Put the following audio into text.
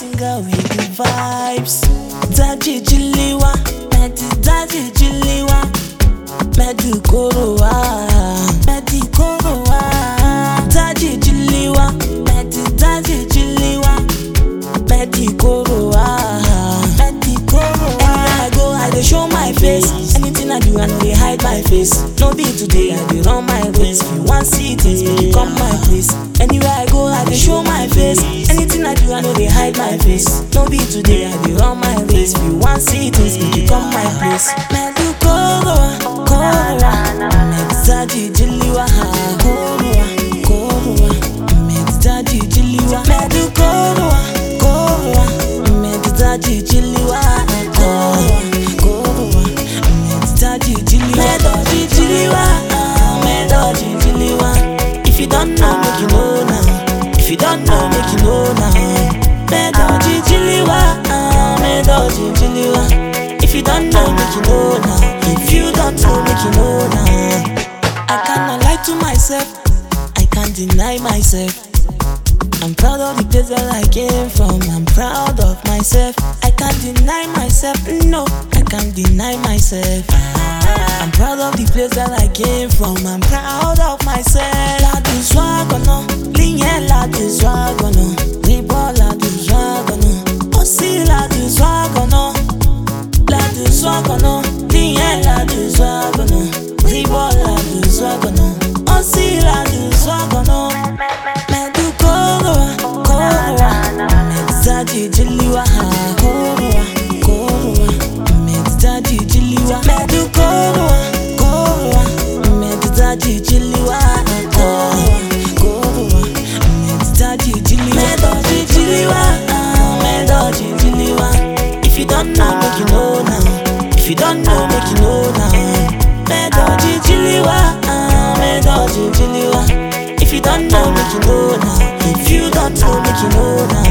singer with the vibes. Daji Jiliwa, Medi Daji Jiliwa, Medi Korowa, Medi Korowa. Daji Jiliwa, Medi Daji Jiliwa, Medi Korowa, Medi Korowa. Anywhere I go, I dey show my face. Anything I do, I no dey hide my face. No be today, I dey run my race. If you wan see things, make you come my place. Anywhere I go, I dey show my face. Anything I do, I no dey hide my face. No be today, I dey run my race. If you wan see things, make you come my place. Medu Korowa, Korowa, Medzaji Jiliwa, Korowa, Korowa, Medzaji Jiliwa, Medu Korowa, Korowa, Medzaji Jiliwa, Korowa, Korowa, Medzaji Jiliwa, Medoji Jiliwa, Medoji Jiliwa. If you don't know, make you know now. If you don't know, make you know now. Medoji Jiliwa, Medoji Jiliwa. If you don't know, make you know now. If you don't know, make you know now. I cannot lie to myself. I can't deny myself. I'm proud of the place that I came from. I'm proud of myself. I can't deny myself. No, I can't deny myself. I'm proud of the place that I came from. I'm proud of myself. Ladu swagono, linye ladu swagono, ribo ladu swagono, osi ladu swagono, ladu swagono, linye ladu swagono, ribo ladu swagono, osi ladu swagono. Medu korowa, korowa, medzaji jiliwa, korowa, korowa, medzaji jiliwa. Medu korowa, korowa, medzaji jiliwa, korowa, korowa, medzaji jiliwa. Medoji jiliwa, medoji jiliwa. If you don't know, make you know now. If you don't know, make you know now. Medoji jiliwa, medoji jiliwa. If you don't know, make you know now. If you don't know, make you know now.